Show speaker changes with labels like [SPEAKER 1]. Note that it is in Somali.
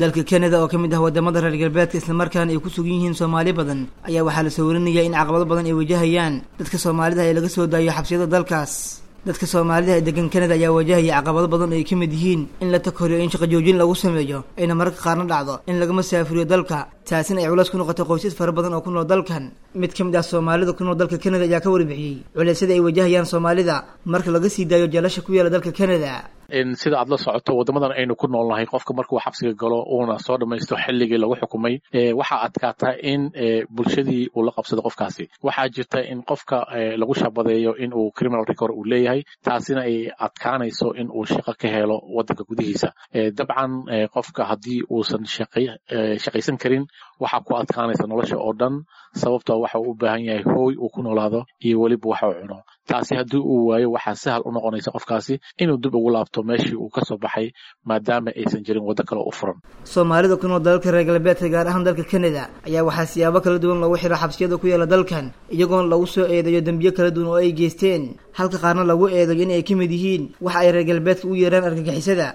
[SPEAKER 1] dalka canada oo ka mid ah wadamada reer galbeedka islamarkaana ay ku sugan yihiin soomaali badan ayaa waxaa la soo warinaya in caqabado badan ay wajahayaan dadka soomaalida ee laga soo daayo xabsiyada dalkaas dadka soomaalida ee degan canada ayaa wajahaya caqabado badan oo ay ka mid yihiin in la takoriyo in shaqo joojin lagu sameeyo ayna mararka qaarna dhacdo in laga masaafuriyo dalka taasina ay culays ku noqotay qoysas fara badan oo ku nool dalkan mid ka mid ah soomaalida ku nool dalka canada ayaa ka warbixiyey culeysyada ay wajahayaan soomaalida marka laga sii daayo jeelasha ku yaala dalka canada
[SPEAKER 2] sida aad la socoto waddamadan aynu ku noolnahay qofka markuu xabsiga galo uuna soo dhammaysto xilligii lagu xukumay waxaa adkaata in bulshadii uu la qabsado qofkaasi waxaa jirta in qofka lagu shabadeeyo in uu criminal record uu leeyahay taasina ay adkaanayso in uu shaqo ka helo waddanka gudihiisa dabcan qofka haddii uusan shaqaysan karin waxaa ku adkaanaysa nolosha oo dhan sababtoo waxa uu u baahan yahay hooy uu ku noolaado iyo weliba waxa uu cuno taasi haddii uu waayo waxaa sahal u noqonaysa qofkaasi inuu dib ugu laabto meeshii uu ka soo baxay maadaama aysan jirin waddo kale u furan
[SPEAKER 1] soomaalida ku nool dalalka reer galbeedka gaar ahaan dalka canada ayaa waxaa siyaabo kala duwan loogu xiro xabsiyada ku yaala dalkan iyagoona lagu soo eedeeyo dembiyo kala duwan oo ay geysteen halka qaarna lagu eedeeyo in ay ka mid yihiin waxa ay reer galbeedka u yeeraan argagixisada